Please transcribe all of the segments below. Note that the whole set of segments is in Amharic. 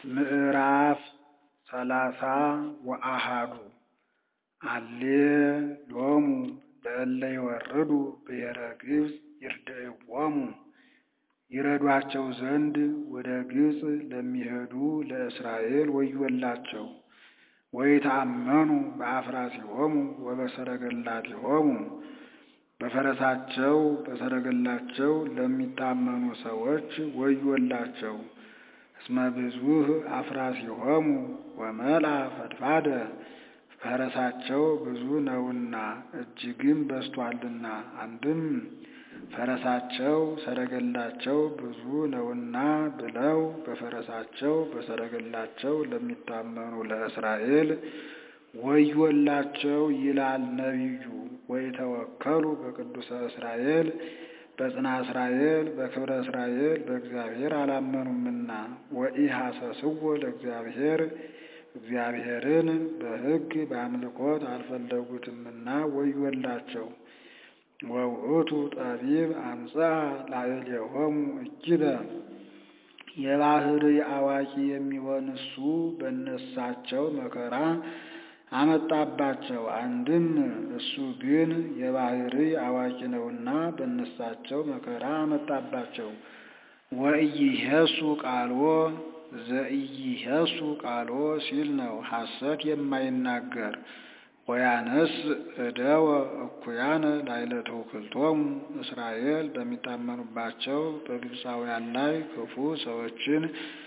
ምዕራፍ ሰላሳ ወአሐዱ አሌ ሎሙ ለእለ ይወርዱ ብሔረ ግብፅ ይርድዕዎሙ ይረዷቸው ዘንድ ወደ ግብፅ ለሚሄዱ ለእስራኤል ወዮላቸው። ወይትአመኑ በአፍራሲሆሙ ወበሰረገላቲሆሙ በፈረሳቸው በሰረገላቸው ለሚታመኑ ሰዎች ወዮላቸው። እስመ ብዙኅ አፍራሲሆሙ ወመልአ ፈድፋደ ፈረሳቸው ብዙ ነውና እጅግም በዝቶአልና። አንድም ፈረሳቸው ሰረገላቸው ብዙ ነውና ብለው በፈረሳቸው በሰረገላቸው ለሚታመኑ ለእስራኤል ወዮላቸው ይላል ነቢዩ። ወይተወከሉ በቅዱሰ እስራኤል በጽና እስራኤል በክብረ እስራኤል በእግዚአብሔር አላመኑምና። ወኢሐሰስዎ ለእግዚአብሔር እግዚአብሔርን በሕግ በአምልኮት አልፈለጉትምና ወዮላቸው። ወውእቱ ጠቢብ አምጽአ ላዕሌሆሙ እጅበ የባሕርይ አዋቂ የሚሆን እሱ በነሳቸው መከራ አመጣባቸው። አንድም እሱ ግን የባሕርይ አዋቂ ነውና በነሳቸው መከራ አመጣባቸው። ወኢይሄሱ ቃልዎ ዘኢይሄሱ ቃልዎ ሲል ነው፣ ሐሰት የማይናገር ወያነስ እደወ እኩያነ ላዕለ ተውክልቶሙ እስራኤል በሚታመኑባቸው በግብፃውያን ላይ ክፉ ሰዎችን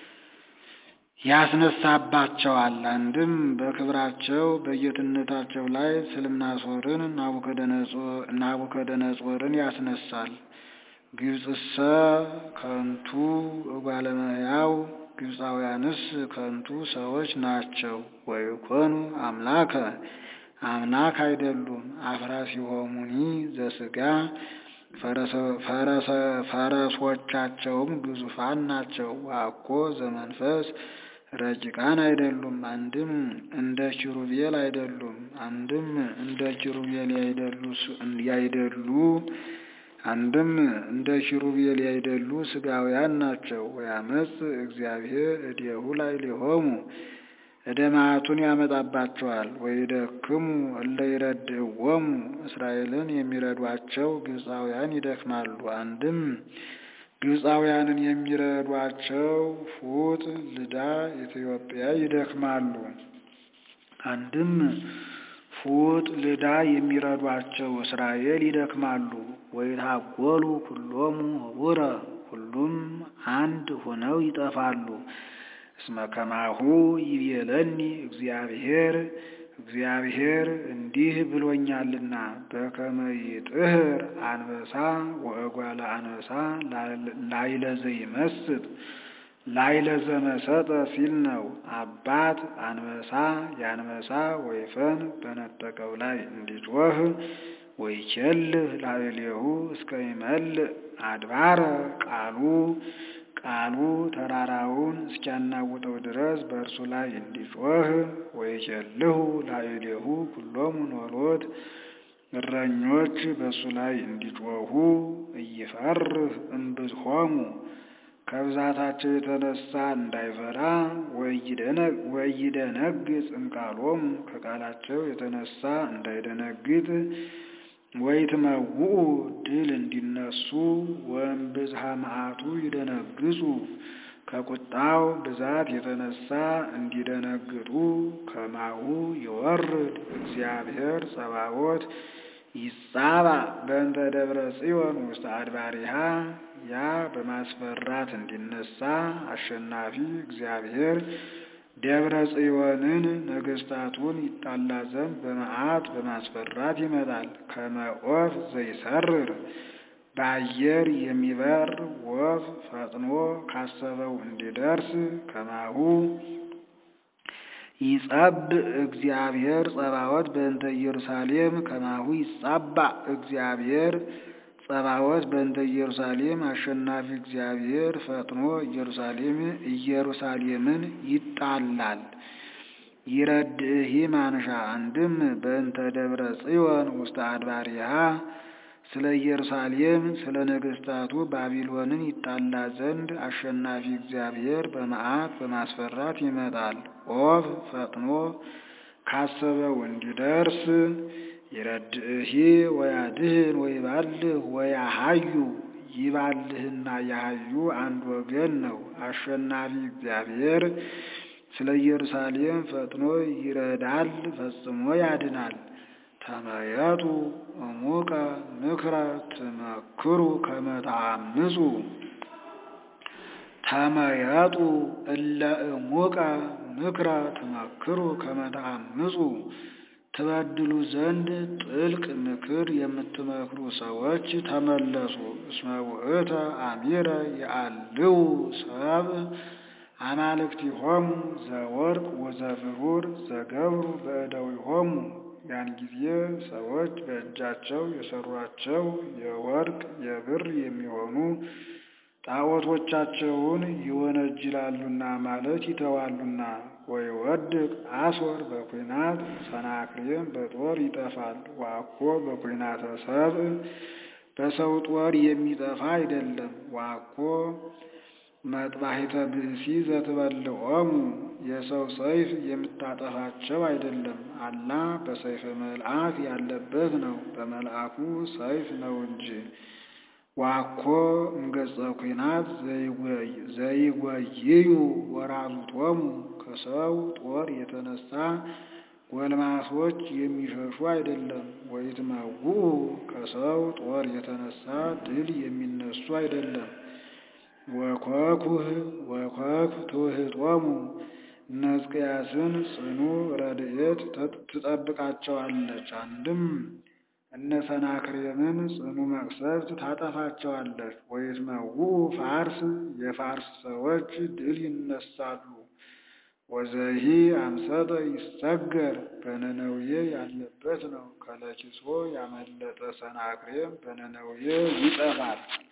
ያስነሳባቸዋል። አንድም በክብራቸው በጌትነታቸው ላይ ስልምናሶርን ናቡከደነጾርን ያስነሳል። ግብፅሰ ከንቱ እጓለ እመሕያው ግብፃውያንስ ከንቱ ሰዎች ናቸው። ወይኮኑ አምላከ አምላክ አይደሉም። አፍራሲሆሙኒ ዘሥጋ ፈረሶቻቸውም ግዙፋን ናቸው። ዋኮ ዘመንፈስ ረቂቃን አይደሉም። አንድም እንደ ኪሩቤል አይደሉም። አንድም እንደ ኪሩቤል ያይደሉ አንድም እንደ ኪሩቤል ያይደሉ ሥጋውያን ናቸው። ወያመጽ እግዚአብሔር እዴሁ ላዕሌሆሙ እደ መዓቱን ያመጣባቸዋል። ወይደክሙ እለ ይረድዕዎሙ እስራኤልን የሚረዷቸው ግብፃውያን ይደክማሉ። አንድም ግብፃውያንን የሚረዷቸው ፉጥ፣ ልዳ፣ ኢትዮጵያ ይደክማሉ። አንድም ፉጥ፣ ልዳ የሚረዷቸው እስራኤል ይደክማሉ። ወይታጎሉ ኩሎሙ ህቡረ ሁሉም አንድ ሆነው ይጠፋሉ። እስመ ከማሁ ይቤለኒ እግዚአብሔር እግዚአብሔር እንዲህ ብሎኛልና በከመ ይጥህር አንበሳ ወእጓለ አንበሳ ላዕለ ዘይመስጥ ላዕለ ዘመሰጠ ሲል ነው። አባት አንበሳ የአንበሳ ወይፈን በነጠቀው ላይ እንዲጮህ ወይኬልህ ላዕሌሁ እስከ ይመልእ አድባረ ቃሉ ቃሉ ተራራውን እስኪያናውጠው ድረስ በእርሱ ላይ እንዲጮህ ወይኬልሁ ላዕሌሁ ኩሎሙ ኖሎት እረኞች በእሱ ላይ እንዲጮሁ እይፈርህ እምብዝሖሙ ከብዛታቸው የተነሳ እንዳይፈራ ወይደነግጽ እምቃሎሙ ከቃላቸው የተነሳ እንዳይደነግጥ ወይትመውኡ ድል እንዲነሱ ወእምብዝሃ መዓቱ ይደነግጹ ከቁጣው ብዛት የተነሳ እንዲደነግጡ ከማሁ ይወርድ እግዚአብሔር ጸባዖት ይጻባ በእንተ ደብረ ጽዮን ውስጥ አድባሪሃ ያ በማስፈራት እንዲነሳ አሸናፊ እግዚአብሔር ደብረ ጽዮንን ነገሥታቱን ይጣላ ዘንድ በመዓት በማስፈራት ይመጣል። ከመ ዖፍ ዘይሰርር በአየር የሚበር ወፍ ፈጥኖ ካሰበው እንዲደርስ ከማሁ ይጸብ እግዚአብሔር ጸባዖት በእንተ ኢየሩሳሌም ከማሁ ይጻባ እግዚአብሔር ጸባዖት በእንተ ኢየሩሳሌም አሸናፊ እግዚአብሔር ፈጥኖ ኢየሩሳሌም ኢየሩሳሌምን ይጣላል። ይረድእሂ ማንሻ አንድም በእንተ ደብረ ጽዮን ውስተ አድባሪሃ ስለ ኢየሩሳሌም ስለ ነገሥታቱ ባቢሎንን ይጣላ ዘንድ አሸናፊ እግዚአብሔር በመዓት በማስፈራት ይመጣል። ኦብ ፈጥኖ ካሰበው እንዲደርስ ይረድእሂ ወያድህን ወይባልህ ወያሃዩ ይባልህና ያሃዩ አንድ ወገን ነው። አሸናፊ እግዚአብሔር ስለ ኢየሩሳሌም ፈጥኖ ይረዳል፣ ፈጽሞ ያድናል። ተመየጡ እሙቀ ምክረ ትመክሩ ከመ ተአምፁ ተመየጡ እለ እሙቀ ምክረ ትመክሩ ከመ ተአምፁ ትበድሉ ዘንድ ጥልቅ ምክር የምትመክሩ ሰዎች ተመለሱ። እስመ ውእተ አሚረ የአልው ሰብ አማልክቲሆሙ ዘወርቅ ወዘብሩር ዘገብሩ በእደዊሆሙ ያን ጊዜ ሰዎች በእጃቸው የሰሯቸው የወርቅ የብር የሚሆኑ ጣዖቶቻቸውን ይወነጅላሉና ማለት ይተዋሉና። ወይወድቅ አሶር በኩናት ሰናክሬም በጦር ይጠፋል። ዋኮ በኩናተ ሰብእ በሰው ጦር የሚጠፋ አይደለም። ዋኮ መጥባሒተ ብእሲ ዘትበልዖሙ የሰው ሰይፍ የምታጠፋቸው አይደለም። አላ በሰይፈ መልአክ ያለበት ነው፣ በመልአኩ ሰይፍ ነው እንጂ። ዋኮ እምገጸ ኩናት ዘይጎይዩ ወራዙቶሙ ከሰው ጦር የተነሳ ጎልማሶች የሚሸሹ አይደለም። ወይትመውኡ ከሰው ጦር የተነሳ ድል የሚነሱ አይደለም። ወኮኩህ ወኮክ ትውህጦሙ እነ ሕዝቅያስን ጽኑ ረድኤት ትጠብቃቸዋለች። አንድም እነ ሰናክሬምን ጽኑ መቅሰፍት ታጠፋቸዋለች። ወይትመውኡ ፋርስ የፋርስ ሰዎች ድል ይነሳሉ። ወዘሂ አምሰጠ ይሰገር በነነውዬ ያለበት ነው። ከለኪሶ ያመለጠ ሰናክሬም በነነውዬ ይጠፋል።